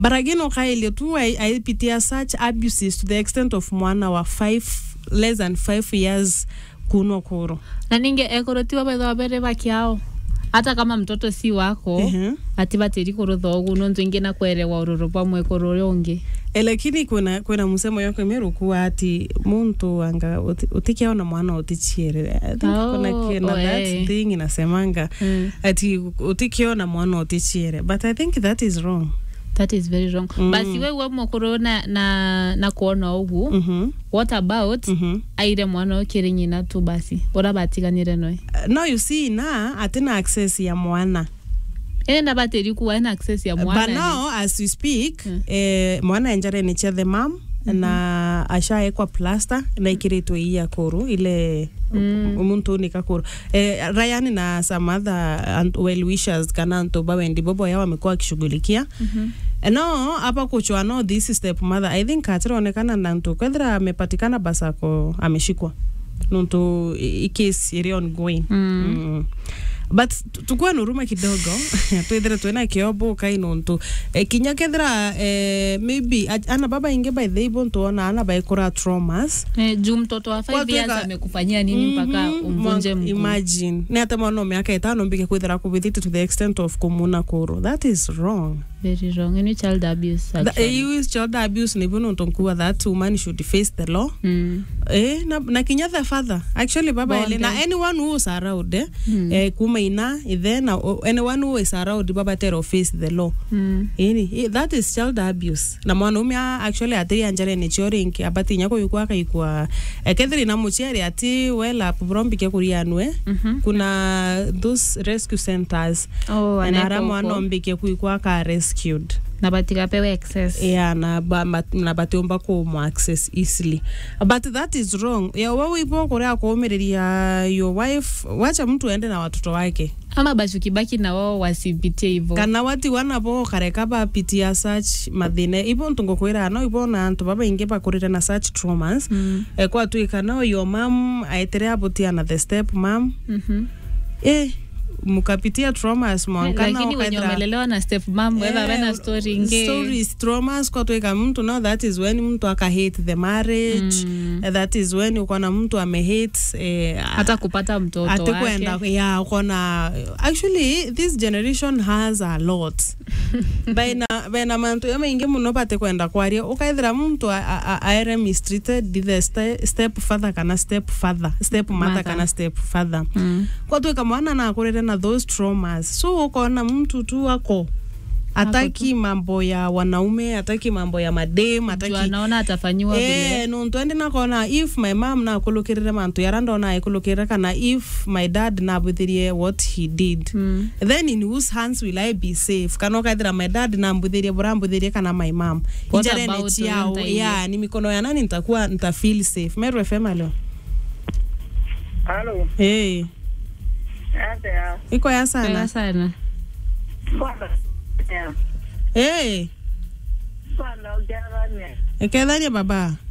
but again ukaile tu ai- aipitia such abuses to the extent of mwana wa five less than five years kunwa kuro na ninge ekorotiwa baitha bere bakiao hata kama mtoto si wako Ehe. ati batiri kurutha ugu nontu ingi na kwerewa ururu bamwe kururia ungi E, lakini kwina kwina musemo yako imerukuwa ati muntu anga uti- utikiaona mwana utichiere I think Oh, kuna kina oh, that eh. thing inasemanga mm. ati utikiona mwana utichiere but i think that is wrong that is very wrong Mm. basi we we mukuru na, na, na kuona ugu mhm what about mhm aire mwana ukiri nyina tu basi ura batiganire noe Uh, no you see na atina access ya mwana ene nda batiri kuwa ena access ya mwana but ni- now as we speak Mm. eh, mwana enjare ni the mam na ashaekwa plasta na ikiritwo iya kuru ile Mm. muntu nika kuru eh, Ryan na some other and well wishers kana antu bawendi bobo yao wamekuwa wakishughulikia Mhm. no apa kuchwa no this step mother i think atironekana na ntu kwethira amepatikana basako ameshikwa nuntu i i case iri ongoing Mm. mm. but tu- tukuwe nuruma kidogo twithire twina kiobo kai nuntu e, kinya kethira e, maybe a- ana baba inge by the able tuona ana baikura traumas Eh, juu mtoto wa five Watu years weka- amekufanyia nini mpaka Mhm, umvunje mwa- mguu imagine ni hata mwana wa miaka itano mbike kwithira kubithite to the extent of kumuna kuru that is wrong very wrong any child abuse That, actually. you is child abuse ni bunu ntonkuwa that woman should face the law Mm. eh na, na kinya the father actually baba Bonde. ele na anyone who is around eh, Mm. eh kuma ina ithe na o- anyone who is around baba tero face the law Mm. ini i- that is child abuse na mwanaume a- actually atiri anjare ni chorinki abati nyako yukwa kaikwa ekethiri na muchiari ati wela purombike kurianwe Mhm. kuna those rescue centers Oh, na anaeka ara huko. mwana ombike kuikwa ka rescued na batikapewa access yeah na ba, ma, na batiomba kumu access easily but that is wrong ya wewe ipo kurea kuumiriria your wife wacha mtu aende na watoto wake ama bachukibaki na wao wasipitie hivo kana wati wanapo kareka bapitia such mathine ipo ntungukwira no ipo na antu baba ingi bakurire na such traumas Mm. e kwa tu ikana your mom aitere abutia na the step mom Mhm. eh mukapitia traumas mwankana lakini wenye ukaithira- wamelelewa na step mam wetha wena story ingi stories traumas kwatwika mtu no that is when mtu aka hate the marriage Mm. Eh, that is when ukona mtu amehate eh, hata kupata mtoto atekwenda wake ya ukona actually this generation has a lot baina baina mantu yamaingi muno bate kwenda kwaria ukaithira muntu a- a- a- aere mistreated the ste, step father kana step father step mother Mother. kana step father Mm. kwatwika mwana na akurire na those traumas so ukona mtu tu ako ataki mambo ya wanaume ataki mambo ya madem Juu ataki anaona atafanyiwa vile Eh, nuntu endi nakona if my mam nakulukirire mantu yara ndona aikulukirire kana if my dad nabuthirie what he did Mm. then in whose hands will i be safe kana ukaithira my dad nambuthirie bura mbuthirie kana my mam What injarene about chiao huyo mtaingia? ya ni mikono ya nani nitakuwa nita feel safe meru fm leo Halo, hey, atea. iko ya Pega sana sana Bwana. Yeah. hey, Bwana ujarane. ekethania baba